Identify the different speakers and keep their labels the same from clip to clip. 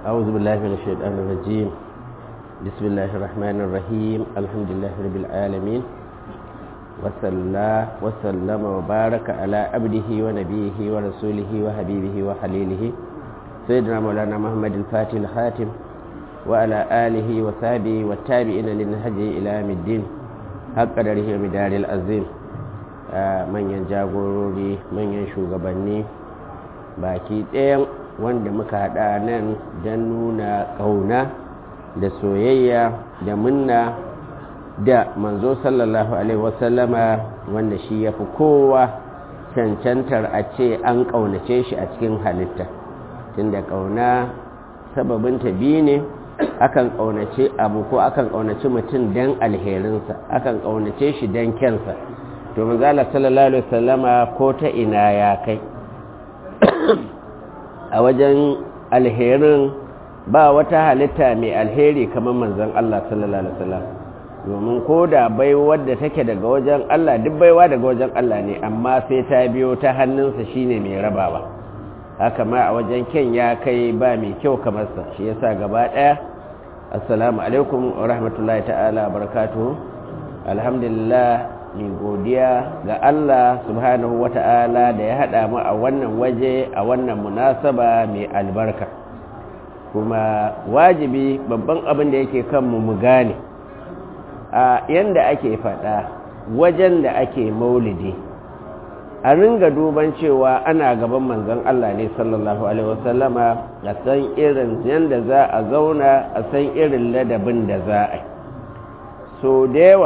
Speaker 1: أعوذ بالله من الشيطان الرجيم بسم الله الرحمن الرحيم الحمد لله رب العالمين وصلى وسلم وبارك على عبده ونبيه ورسوله وحبيبه وخليله سيدنا مولانا محمد الفاتح الخاتم وعلى آله وصحبه والتابعين للنهج إلى يوم الدين حق قدره ومدار العظيم manyan jagorori manyan shugabanni baki ɗayan wanda muka haɗa nan don nuna ƙauna da soyayya da munna da manzo sallallahu alaihi wasallama wanda shi ya fi kowa cancantar a ce an ƙaunace shi a cikin halitta tunda ƙauna sababinta biyu ne akan ƙaunace abu ko akan ƙaunace mutum don alherinsa akan ƙaunace shi don kyansa to manzala sallallahu alaihi wasallama ko ta ina ya kai a wajen alherin ba wata halitta mai alheri kamar manzon Allah sallallahu alaihi wasallam domin ko da baiwar da take daga wajen Allah duk baiwa daga wajen Allah ne amma sai ta biyo ta hannunsa shine mai rabawa haka ma a wajen ken ya kai ba mai kyau kamar sa shi yasa gaba daya assalamu alaikum wa rahmatullahi ta'ala barakatuhu alhamdulillah mai godiya ga Allah subhanahu wa ta'ala da ya haɗa mu a wannan waje a wannan munasaba mai albarka kuma wajibi babban abin da yake kanmu mu gane a yanda ake faɗa wajen da ake maulidi a ringa duban cewa ana gaban manzon Allah ne sallallahu alaihi wasallama a san irin yanda za a zauna a san irin ladabin da za a yi so da yawa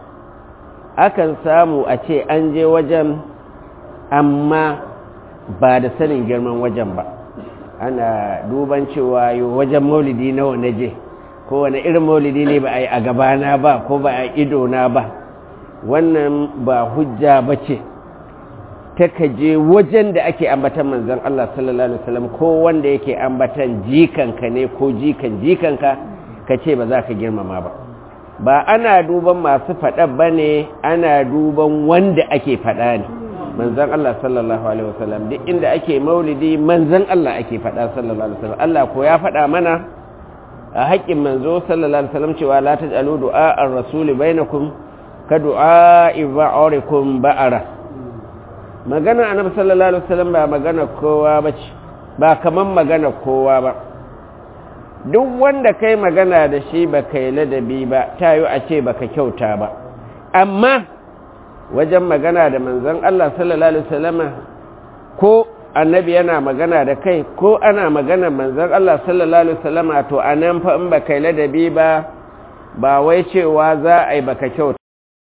Speaker 1: akan samu a ce an je wajen amma ba da sanin girman wajen ba ana duban cewa yi wajen maulidi nawa na je ko wani irin maulidi ne ba a yi a gabana ba ko ba a idona ba wannan ba hujja ba ce ta je wajen da ake ambatan manzan Allah sallallahu Alaihi wasallam ko wanda yake ambatan jikanka ne ko jikan jikanka ka ce ba za ka girmama ba ba ana duban masu faɗa ba ne ana duban wanda ake faɗa ne manzan Allah sallallahu Alaihi wasallam duk inda ake maulidi manzan Allah ake faɗa sallallahu Alaihi wasallam Allah ko ya faɗa mana a haƙƙin manzo sallallahu Alaihi wasallam cewa la taj'alu du'a ar-rasuli bainakum ka du'a iba'urikum ba'ara magana annabi sallallahu Alaihi wasallam ba magana kowa bace ba kaman magana kowa ba duk wanda kai magana da shi ba kai ladabi ba ta yi a ce ba ka kyauta ba amma wajen magana da manzan Allah sallallahu Alaihi wasallama ko annabi yana magana da kai ko ana magana manzan Allah sallallahu Alaihi wasallama to a nan fa in ba kai ladabi ba ba wai cewa za a yi ba ka kyauta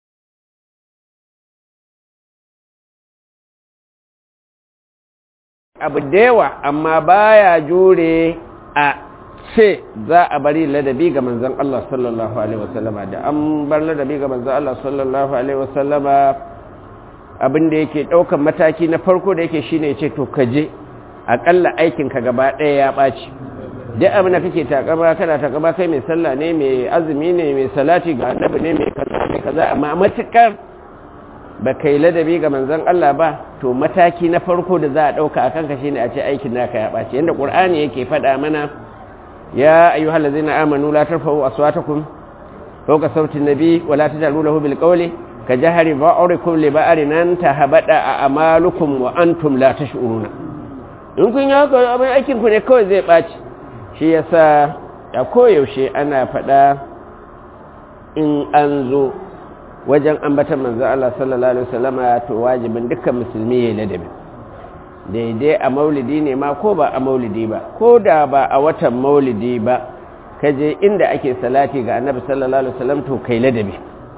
Speaker 1: abu da yawa amma baya jure a ce za a bari ladabi ga manzan Allah sallallahu Alaihi wasallama da an bar ladabi ga manzan Allah sallallahu Alaihi wasallama abinda yake ɗaukan mataki na farko da yake shine ce to kaje aƙalla aikinka gaba ɗaya ya ɓaci duk abin da kake takama kana takama kai mai sallah ne mai azumi ne mai salati ga annabi ne mai kaza mai kaza amma matukar ba kai ladabi ga manzan Allah ba to mataki na farko da za a ɗauka a kanka shine a ce aikin naka ya ɓaci yadda ƙur'ani yake faɗa mana يا أيها الذين آمنوا لا ترفعوا أصواتكم فوق صوت النبي ولا تجعلوا له بالقول كجهر بعضكم لبعض أن تهبط أعمالكم وأنتم لا تشعرون in kun yi haka abin aikin ku ne kawai zai ɓaci shi yasa a koyaushe ana faɗa in an zo wajen ambatan manzo Allah sallallahu alaihi wasallama to wajibin dukkan musulmi ya ladabi daidai a maulidi ne ma ko ba a maulidi ba ko da ba a watan maulidi ba ka je inda ake salati ga annabi sallallahu alaihi wasallam to kai ladabi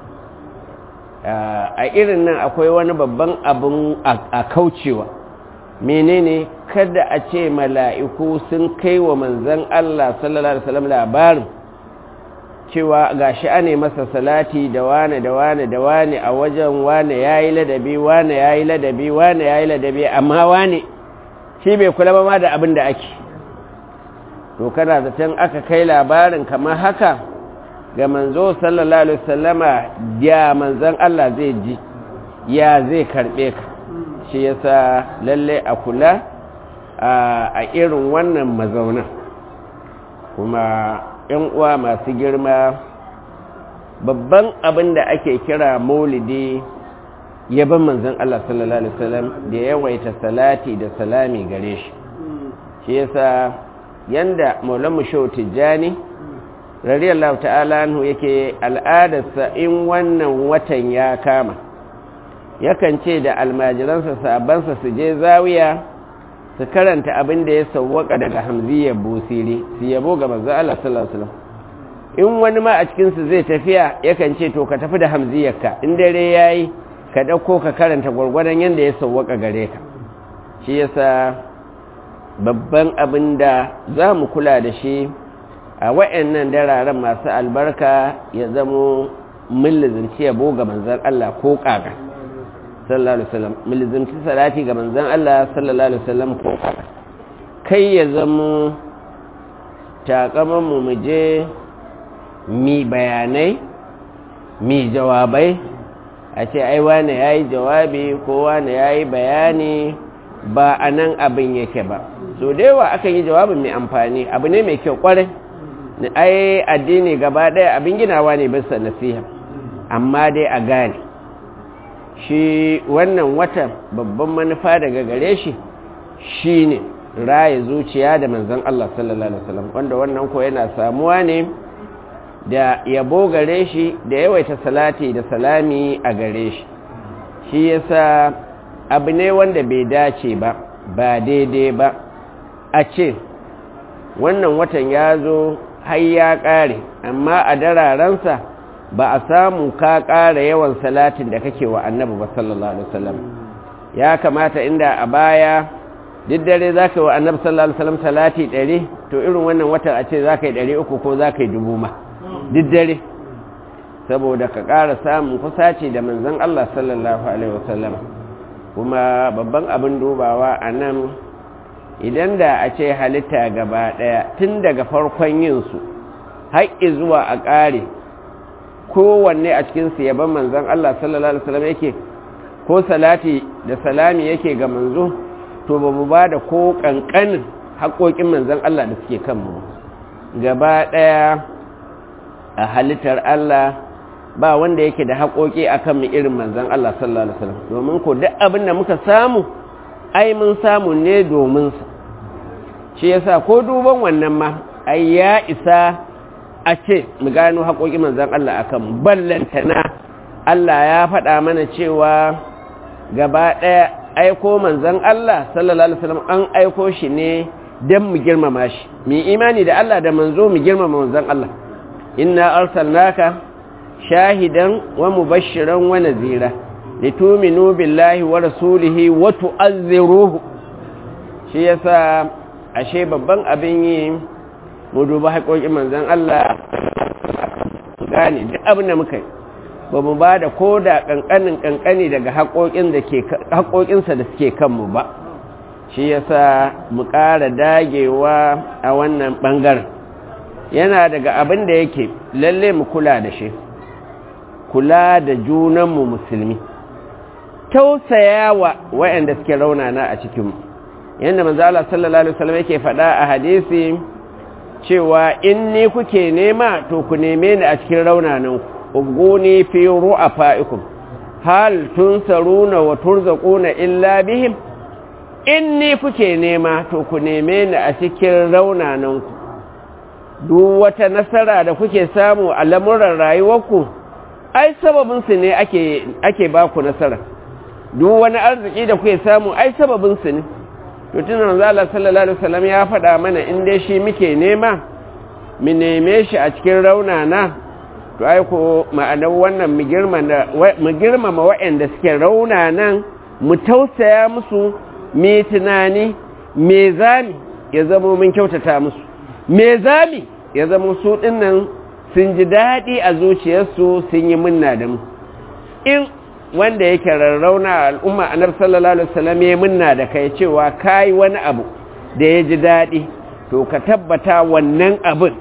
Speaker 1: a irin nan akwai wani babban abun a kaucewa menene kada a ce mala'iku sun kai wa manzan Allah sallallahu alaihi wasallam labarin cewa gashi ane masa salati da wane da wane da wane a wajen wane yayi ladabi wane yayi ladabi wane yayi ladabi amma wane shi bai kula ba ma da abin da ake to kana zaton aka kai labarin kamar haka ga manzo sallallahu alaihi wasallama ya manzon Allah zai ji ya zai karbe ka shi yasa lalle a kula a irin wannan mazaunan kuma ‘yan uwa masu girma babban abin da ake kira maulidi yaban manzon Allah sallallahu Alaihi wasallam da yawaita salati da salami gare shi shi yasa yanda maulamu shau tijjani radiyallahu ta'ala anhu yake al'adarsa in wannan watan ya kama yakan ce da almajiransa sabansa su je zawiya su karanta abin da ya sauwaka daga hamziyar busiri su yabo ga manzo Allah sallallahu alaihi wasallam in wani ma a cikin su zai tafiya yakan ce to ka tafi da hamziyarka in dare yayi ka dauko ka karanta gurgurdan yanda ya sauwaka gare ka shi yasa babban abin da za mu kula da shi a wa'annan dararen masu albarka ya zamo millizanci yabo ga manzan Allah ko ƙaga sallallahu alaihi wasallam millizanci salati ga manzan Allah sallallahu alaihi wasallam ko ƙaga kai ya zamo takaman mu mu je mi bayanai mi jawabai a ce ai wane yayi jawabi ko wane yayi bayani ba a nan abin yake ba so da yawa akan yi jawabin mai amfani abu ne mai kyau kwarai ai addini gaba ɗaya abin ginawa ne bisa nasiha amma dai a gane shi wannan watan babban manufa daga gare shi shine raye zuciya da manzon Allah sallallahu alaihi wasallam wanda wannan ko yana samuwa ne da yabo gare shi da yawaita salati da salami a gare shi shi yasa abu ne wanda bai dace ba ba daidai ba a ce wannan watan ya zo har ya ƙare amma a dararensa ba a samu ka ƙara yawan salatin da kake wa annabi ba sallallahu alaihi wasallam ya kamata inda a baya duk dare za ka yi wa annabi sallallahu alaihi wasallam salati ɗari to irin wannan watan a ce za ka yi ɗari uku ko za ka yi dubu ma duk dare saboda ka ƙara samun kusaci da manzon Allah sallallahu alaihi wasallam kuma babban abin dubawa a nan idan da a ce halitta gaba ɗaya tun daga farkon yinsu haƙƙi zuwa a ƙare kowanne a cikinsu yaban manzan Allah sallallahu Alaihi wasallam yake ko salati da salami yake ga manzo to ba mu ba da ko ƙanƙanin haƙoƙin manzan Allah da suke kanmu gaba ɗaya a halittar Allah ba wanda yake da haƙoƙi a kan irin manzan Allah sallallahu Alaihi wasallam domin ko duk abin da muka samu ai mun samu ne domin sa shi yasa ko duban wannan ma ai ya isa a ce mu gano haƙoƙi manzan Allah akan ballantana Allah ya faɗa mana cewa gaba ɗaya aiko manzan Allah sallallahu alaihi wasallam an aiko shi ne don mu girmama shi mu imani da Allah da manzo mu girmama manzan Allah inna arsalnaka shahidan wa mubashiran wa nazira lituminu billahi wa rasulihi wa tu'azziruhu shi yasa ashe babban abin yi mu duba haƙoƙin manzon Allah gane duk abin da muka yi ba mu ba da ko da ƙanƙanin ƙanƙani daga haƙoƙinsa da suke kanmu ba shi yasa mu ƙara dagewa a wannan ɓangaren yana daga abin da yake lalle mu kula da shi kula da junanmu musulmi tausaya wa waɗanda suke raunana a cikinmu yadda manzo Allah sallallahu alaihi wasallam yake faɗa a hadisi cewa in ni kuke nema to ku neme ni a cikin raunanan ubguni fi ru'afaikum hal tunsaruna wa turzaquna illa bihim in ni kuke nema to ku neme ni a cikin raunanan ku duk wata nasara da kuke samu a lamuran rayuwarku ai sababin su ne ake ake ba ku nasara duk wani arziki da kuke samu ai sababin su ne to tun manzo Allah sallallahu alaihi wasallam ya faɗa mana in dai shi muke nema mu neme shi a cikin raunana to ai ko ma'anar wannan mu girmama mu girmama waɗanda suke raunanan mu tausaya musu me tunani me zami ya zama mun kyautata musu me zami ya zama su dinnan sun ji daɗi a zuciyarsu sun yi munna da mu in wanda yake rarrauna a al'umma annabi sallallahu alaihi wasallam ya munna da kai cewa kai wani abu da ya ji daɗi to ka tabbata wannan abin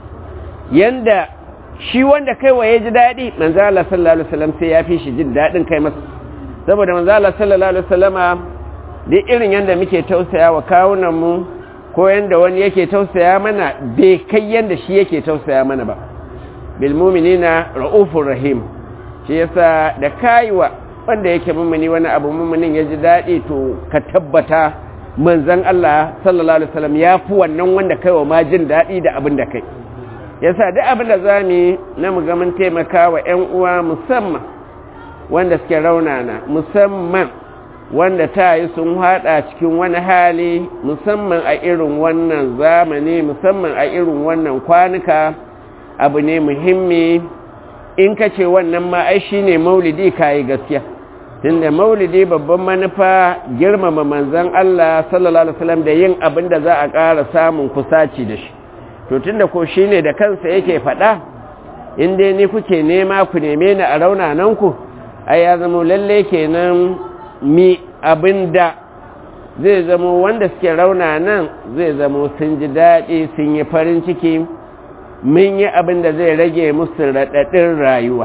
Speaker 1: yanda shi wanda kai wa ya ji daɗi manzo Allah sallallahu alaihi wasallam sai ya fi shi jin daɗin kai masa saboda manzo Allah sallallahu alaihi wasallama duk irin yanda muke tausaya wa kawunan mu ko yanda wani yake tausaya mana bai kai yanda shi yake tausaya mana ba bil mu'minina ra'ufur rahim shi yasa da kaiwa wanda yake mummuni wani abu mummunin ya ji daɗi to ka tabbata manzan Allah sallallahu alaihi wasallam ya fi wannan wanda kai wa ma jin daɗi da abin da kai yasa duk abin da za mu na mu ga mun taimaka wa 'yan uwa musamman wanda suke raunana musamman wanda ta yi sun haɗa cikin wani hali musamman a irin wannan zamani musamman a irin wannan kwanuka abu ne muhimmi in ka ce wannan ma ai shine maulidi kayi gaskiya tunda maulidi babban manufa girmama manzon Allah sallallahu alaihi wasallam da yin abin da za a ƙara samun kusaci da shi to tunda ko shine da kansa yake faɗa in dai ni kuke nema ku neme ni a raunanan ku ai ya zama lalle kenan mi abin da zai zama wanda suke raunanan zai zama sun ji daɗi sun yi farin ciki mun yi abin da zai rage musu raɗaɗin rayuwa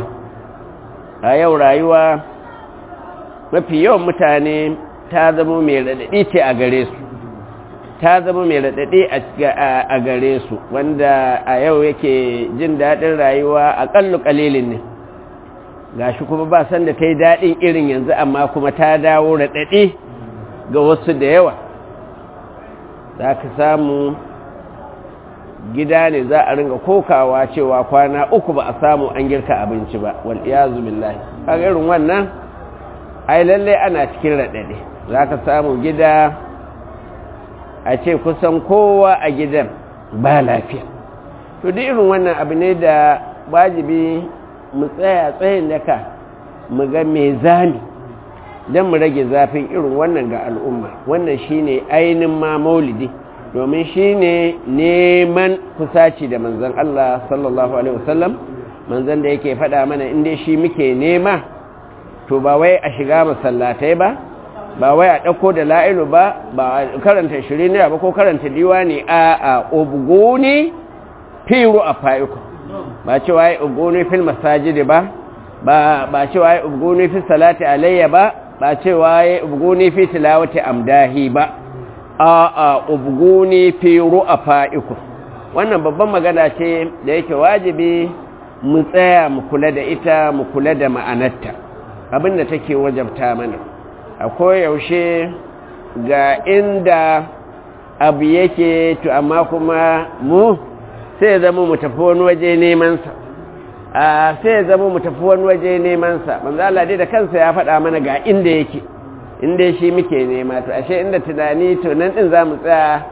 Speaker 1: a yau rayuwa mafi yawan mutane ta zama mai raɗaɗi ce a gare su ta zama mai raɗaɗi a gare su wanda a yau yake jin daɗin rayuwa a ƙallu ƙalilin ne gashi kuma ba san da ta yi daɗin irin yanzu amma kuma ta dawo raɗaɗi ga wasu da yawa za ka samu gida ne za a ringa kokawa cewa kwana uku ba a samu an girka abinci ba wal iyazu billahi kaga irin wannan ai lalle ana cikin radade zaka samu gida a ce kusan kowa a gidan ba lafiya to duk irin wannan abu ne da wajibi mu tsaya tsayin daka mu ga me zami don mu rage zafin irin wannan ga al'umma wannan shine ainihin ma maulidi domin shi ne neman kusaci da manzan Allah sallallahu Alaihi wasallam manzan da yake faɗa mana inda shi muke nema to ba wai a shiga masallatai ba ba wai a ɗauko da la'ilu ba ba a karanta shirin ba ko karanta diwani a a obgoni firu a fa'iku ba cewa ya obgoni fil masajidi ba ba cewa ya obgoni fi salati alayya ba ba cewa ya obgoni fi tilawati amdahi ba a ubguni fi ru'afa'ikum wannan babban magana ce da yake wajibi mu tsaya mu kula da ita mu kula da ma'anarta abinda take wajabta mana a koyaushe ga inda abu yake to amma kuma mu sai zama mu tafi wani waje nemansa a sai zama mu tafi wani waje nemansa manzo Allah dai da kansa ya faɗa mana ga inda yake inda shi muke nema to ashe inda tunani to nan din za mu tsaya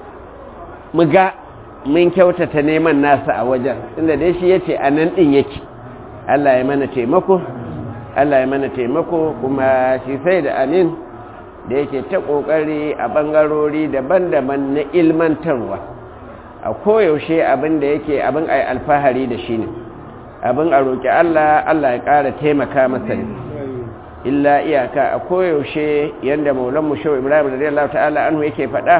Speaker 1: mu ga mun kyautata neman nasa a wajen inda dai shi yace a nan din yake Allah ya mana taimako Allah ya mana taimako kuma shi sai da amin da yake ta kokari a bangarori daban-daban na ilmantarwa a koyaushe abin da yake abin ai alfahari da shi ne abin a roƙi Allah Allah ya ƙara taimaka masa ne illa iyaka a koyaushe yadda maulanmu shau ibrahim radiyallahu ta'ala anhu yake faɗa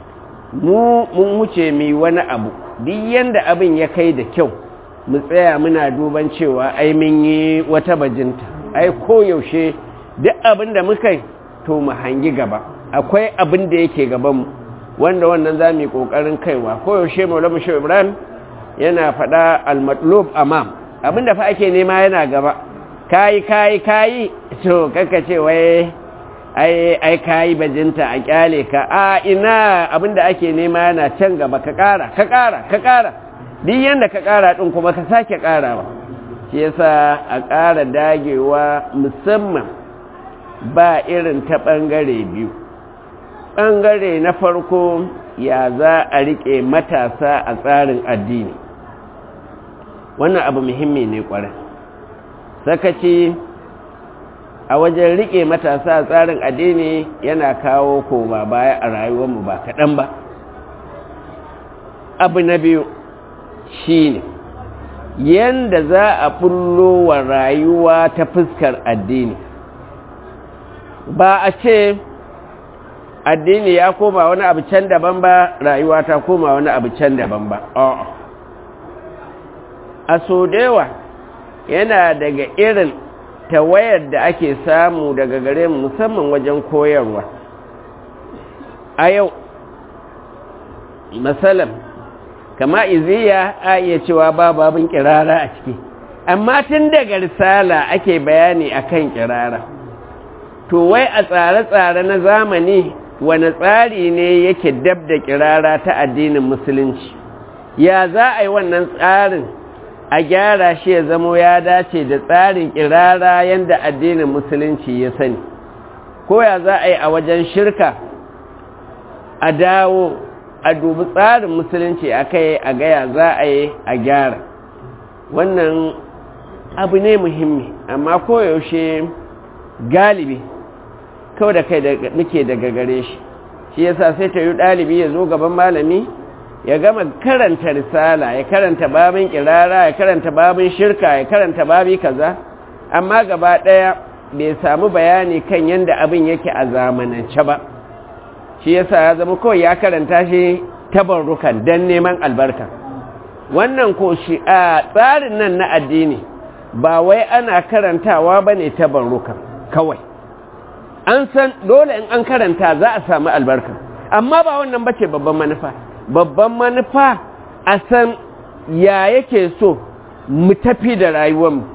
Speaker 1: mu mun wuce mi wani abu duk yanda abin ya kai da kyau mu tsaya muna duban cewa ai mun yi wata bajinta ai koyaushe duk abin da muka yi to mu hangi gaba akwai abin da yake gabanmu wanda wannan za mu yi ƙoƙarin kaiwa koyaushe maulanmu shau ibrahim yana faɗa al-matlub amam abin da fa ake nema yana gaba kayi kayi kayi to kaka ce wai ai ai kayi bajinta a kyale ka a ina abinda ake nema yana can gaba ka kara ka kara ka kara duk yanda ka kara din kuma ka sake karawa shi yasa a kara dagewa musamman ba irin ta bangare biyu bangare na farko ya za a rike matasa a tsarin addini wannan abu muhimmi ne kwarai sakaci a wajen rike matasa a tsarin addini yana kawo koma baya a rayuwarmu ba kaɗan ba abu na biyu shi ne yadda za a bullo wa rayuwa ta fuskar addini ba a ce addini ya koma wani abu can daban ba rayuwa ta koma wani abu can daban ba a so dewa yana daga irin tawayar da ake samu daga gare mu musamman wajen koyarwa a yau masalam kama iziya a iya cewa ba babin kirara a ciki amma tun daga risala ake bayani akan kirara to wai a tsare-tsare na zamani wani tsari ne yake dab da kirara ta addinin musulunci ya za a yi wannan tsarin a gyara shi ya zamo ya dace da tsarin kirara yadda addinin musulunci ya sani ko ya za a yi a wajen shirka a dawo a dubi tsarin musulunci a kai a gaya za a yi a gyara wannan abu ne muhimmi amma koyaushe galibi kawai da kai muke daga gare shi shi yasa sai ta yi ɗalibi ya zo gaban malami ya gama karanta risala ya karanta babin kirara ya karanta babin shirka ya karanta babi kaza amma gaba ɗaya bai samu bayani kan yadda abin yake a zamanance ba shi yasa ya zama kawai ya karanta shi tabarrukan don neman albarka wannan ko shi a tsarin nan na addini ba wai ana karantawa ba ne tabarrukan kawai an san dole in an karanta za a samu albarka amma ba wannan bace babban manufa babban manufa a san ya yake so mu tafi da rayuwarmu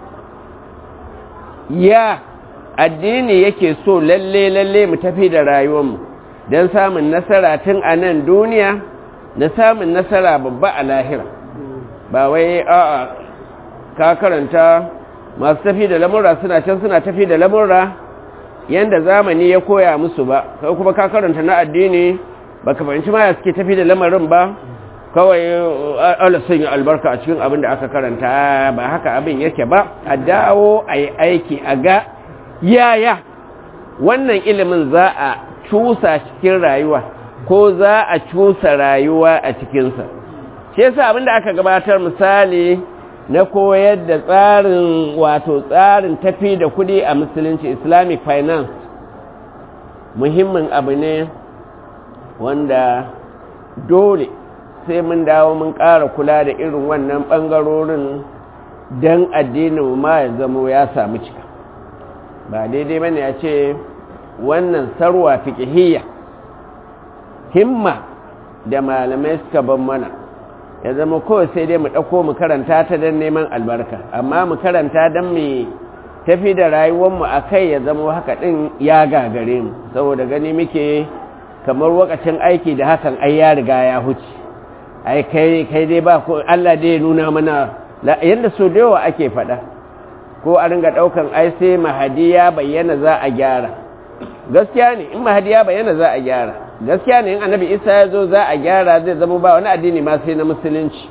Speaker 1: ya addini yake so lalle lalle mu tafi da rayuwarmu don samun nasara tun a nan duniya da samun nasara babba a lahira ba wai a'a ka karanta masu tafi da lamurra suna can suna tafi da lamurra yanda zamani ya koya musu ba kai kuma ka karanta na addini baka fahimci ma ya suke tafi da lamarin ba kawai Allah sun yi albarka a cikin abin da aka karanta ba haka abin yake ba a dawo a yi aiki a ga yaya wannan ilimin za a cusa cikin rayuwa ko za a cusa rayuwa a cikinsa shi yasa abin da aka gabatar misali na koyar da tsarin wato tsarin tafi da kudi a musulunci islamic finance muhimmin abu ne wanda dole sai mun dawo mun ƙara kula da irin wannan ɓangarorin don addinin ma ya zamo ya samu cika ba daidai bane ya ce wannan sarwa fiƙihiyya himma da malamai suka ban mana ya zama kawai sai dai mu ɗauko mu karanta ta don neman albarka amma mu karanta don mu tafi da rayuwarmu a kai ya zama haka ɗin ya gagare mu saboda gani muke kamar wakacin aiki da hakan ai ya riga ya huce ai kai kai dai ba ko Allah dai nuna mana yadda so da yawa ake faɗa ko a ringa ɗaukan ai sai mahadi ya bayyana za a gyara gaskiya ne in mahadi ya bayyana za a gyara gaskiya ne in annabi isa ya zo za a gyara zai zama ba wani addini ma sai na musulunci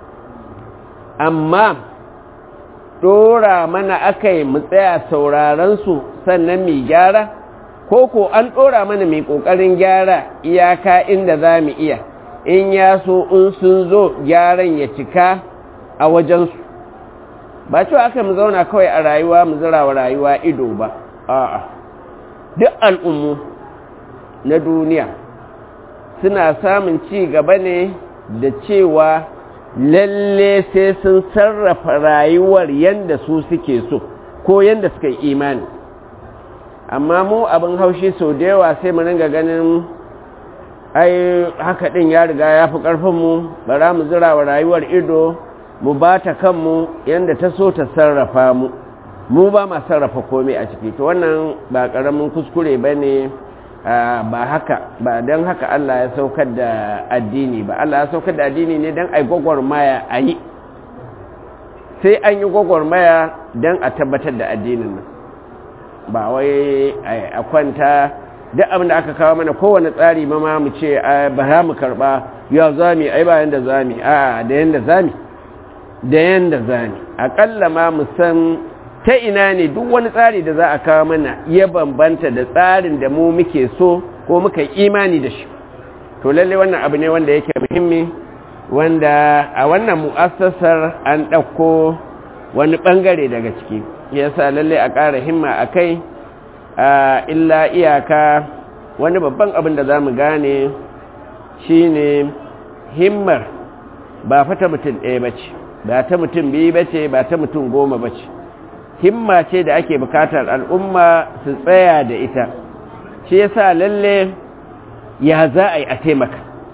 Speaker 1: amma ɗora mana aka yi mu tsaya sauraron su sannan mai gyara ko ko an ɗora mana mai ƙoƙarin gyara iyaka inda za mu iya in ya so in sun zo gyaran ya cika a wajensu ba cewa aka mu zauna kawai a rayuwa mu zira wa rayuwa ido ba a'a duk al'ummu na duniya suna samun ci gaba ne da cewa lalle sai sun sarrafa rayuwar yadda su suke so ko yadda suka yi imani amma mu abin haushi sau da yawa sai mu ringa ganin ai haka ɗin ya riga ya fi ƙarfinmu bara mu zira wa rayuwar ido mu ba ta kanmu yadda ta so ta sarrafa mu mu ba ma sarrafa komai a ciki to wannan ba ƙaramin kuskure ba ne ba haka ba don haka Allah ya saukar da addini ba Allah ya saukar da addini ne don a yi gwagwarmaya a yi sai an yi gwagwarmaya don a tabbatar da addinin nan ba wai a kwanta duk abin da aka kawo mana kowane tsari ma ma mu ce ba za mu karba ya zami ai ba yanda zami a da yanda zami da yanda zami akalla ma mu san ta ina ne duk wani tsari da za a kawo mana ya bambanta da tsarin da mu muke so ko muka imani da shi to lalle wannan abu ne wanda yake muhimmi wanda a wannan mu'assasar an ɗauko wani ɓangare daga ciki yasa lalle a ƙara himma a kai illa iyaka wani babban abin da za mu gane shine himmar ba fata mutum ɗaya ba ce ba ta mutum biyu ba ce ba ta mutum goma ba ce himma ce da ake bukatar al'umma su tsaya da ita shi yasa lalle ya za a yi a taimaka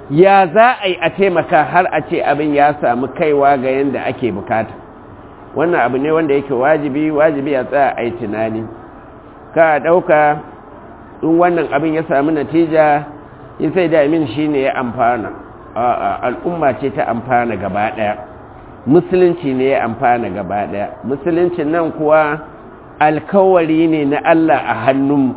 Speaker 1: ya za a yi a taimaka har a ce abin ya samu kaiwa ga yadda ake bukata wannan abu ne wanda yake wajibi wajibi ya tsaya a yi tunani ka ɗauka in wannan abin ya samu natija in sai da amin shi ne ya amfana al'umma ce ta amfana gaba ɗaya musulunci ne ya amfana gaba ɗaya musuluncin nan kuwa alkawari ne na Allah a hannunmu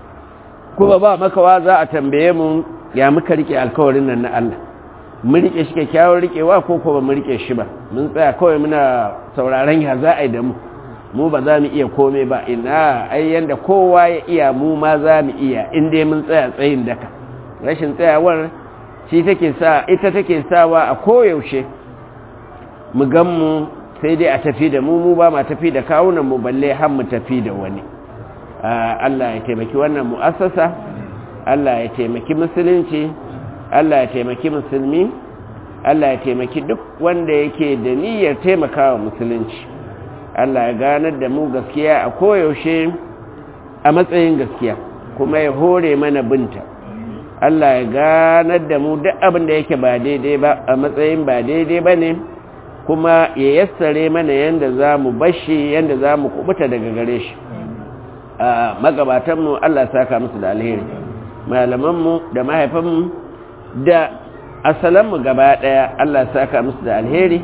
Speaker 1: kuma ba makawa za a tambaye mu ya muka rike alkawarin nan na Allah mun rike shi kyakkyawar rikewa ko ko ba mu rike shi ba mun tsaya kawai muna sauraron ya za a yi da mu mu ba za mu iya komai ba ina ai yanda kowa ya iya mu ma za mu iya in dai mun tsaya tsayin daka rashin tsayawar shi take sa ita take sawa a koyaushe mu gan mu sai dai a tafi da mu mu ba ma tafi da kawunan mu balle har mu tafi da wani Allah ya taimaki wannan mu'assasa Allah ya taimaki musulunci Allah ya taimaki musulmi Allah ya taimaki duk wanda yake da niyyar taimakawa musulunci Allah ya ganar da mu gaskiya a koyaushe a matsayin gaskiya kuma ya hore mana binta Allah ya ganar da mu duk abin da yake ba daidai ba a matsayin ba daidai ba ne kuma ya yassare mana yadda za mu bashi yadda za mu kubuta daga gare shi a magabatanmu Allah saka musu da alheri malamanmu da mahaifanmu da asalanmu gaba daya Allah saka musu da alheri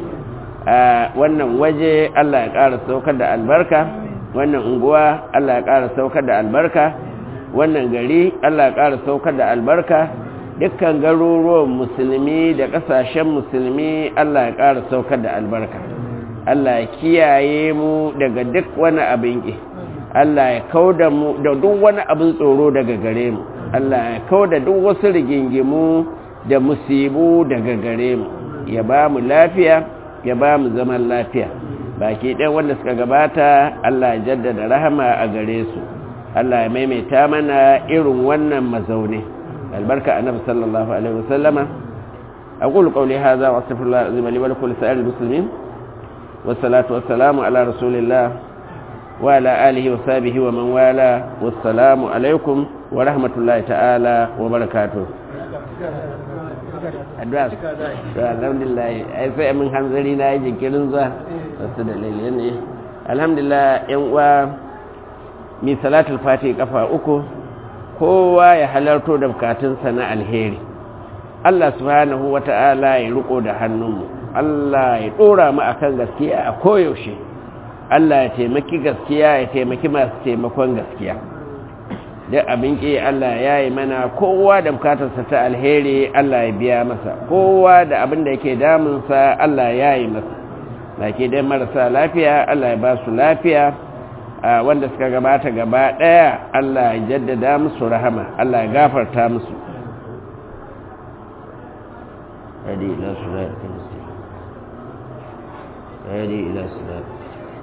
Speaker 1: a wannan waje Allah ya ƙara saukar da albarka wannan unguwa Allah ya ƙara saukar da albarka wannan gari Allah ya ƙara saukar da albarka dukkan garuruwan musulmi da ƙasashen musulmi Allah ya ƙara saukar da albarka Allah ya kiyaye mu daga duk wani abin ƙi Allah ya kauda mu da duk wani abin tsoro daga gare mu Allah ya kauda duk wasu rigingimu da musibu daga gare mu ya ba mu lafiya ya ba mu zaman lafiya baki ɗan wanda suka gabata Allah ya jaddada rahama a gare su Allah ya maimaita mana irin wannan mazaune albarka annabi sallallahu alaihi wasallama aqulu qawli hadha wa astaghfirullah azim li wa lakum lisa'il muslimin wassalatu wassalamu ala rasulillah wa ala alihi wa sahbihi wa man wala wassalamu alaikum wa rahmatullahi ta'ala wa barakatuh addu'a to alhamdulillah ai sai mun hanzari na yi jinkirin zuwa wasu dalilai ne alhamdulillah yan uwa mi salatul fati kafa uku kowa ya halarto da bukatunsa na alheri Allah subhanahu wata'ala ya riko da hannunmu Allah ya dora mu akan gaskiya a koyaushe Allah ya taimaki gaskiya ya taimaki masu taimakon gaskiya da abin ƙi Allah ya yi mana kowa da bukatarsa ta alheri Allah ya biya masa kowa da abin da yake damunsa Allah ya yi masa da ke dai marasa lafiya Allah ya ba su lafiya wanda suka gabata gaba ɗaya Allah ya jaddada musu rahama Allah ya gafarta musu hadi ila suratul muslim hadi ila suratul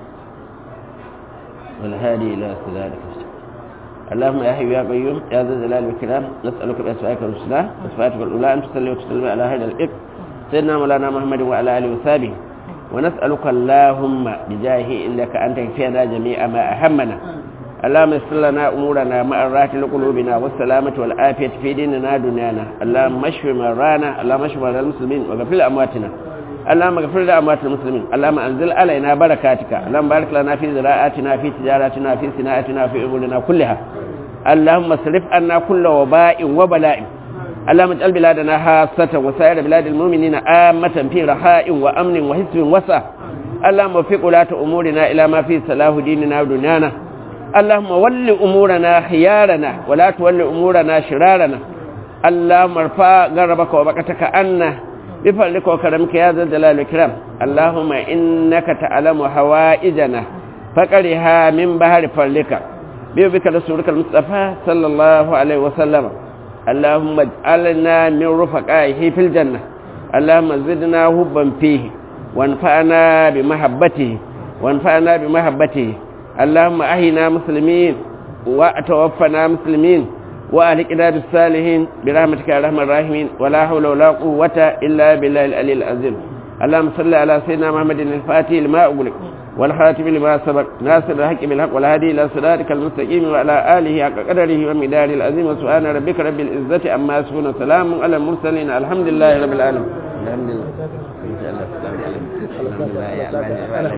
Speaker 1: wal hadi ila suratul muslim اللهم يا حي يا قيوم يا ذا الجلال والكرام نسألك بأسمائك الحسنى وصفاتك الأولى أن تصلي وتسلم على هذا الإبن سيدنا مولانا محمد وعلى آله وصحبه ونسألك اللهم بجاهه إنك أنت كفينا جميع ما أهمنا اللهم يسر لنا أمورنا مع الراحة لقلوبنا والسلامة والعافية في ديننا دنيانا اللهم اشف مرانا اللهم اشف مرضى المسلمين وغفر لأمواتنا اللهم اغفر لأموات المسلمين اللهم أنزل علينا بركاتك اللهم بارك لنا في زراعاتنا في تجاراتنا في صناعتنا في أمورنا كلها اللهم اصرف عنا كل وباء وبلاء اللهم اجعل بلادنا خاصة وسائر بلاد المؤمنين آمة في رخاء وأمن وحسب وسع اللهم وفق ولاة أمورنا إلى ما فيه صلاح ديننا ودنيانا اللهم ول أمورنا خيارنا ولا تول أمورنا شرارنا اللهم ارفع غربك وبكتك عنا بفضلك وكرمك يا ذا الجلال والإكرام اللهم إنك تعلم حوائجنا فقرها من بحر فضلك بيبك رسولك المصطفى صلى الله عليه وسلم اللهم اجعلنا من رفقائه في الجنة اللهم زدنا حبا فيه وانفعنا بمحبته وانفعنا بمحبته اللهم أحينا مسلمين وأتوفنا مسلمين وأهلكنا بالصالحين برحمتك يا رحمن الراحمين ولا حول ولا قوة إلا بالله العلي العظيم اللهم صل على سيدنا محمد الفاتح لما أغلق والخاتم لما سبق ناصر الحق بالحق والهادي إلى صراطك المستقيم وعلى آله حق قدره ومداره العظيم سبحان ربك رب العزة عما يصفون سلام على المرسلين الحمد لله رب العالمين الحمد لله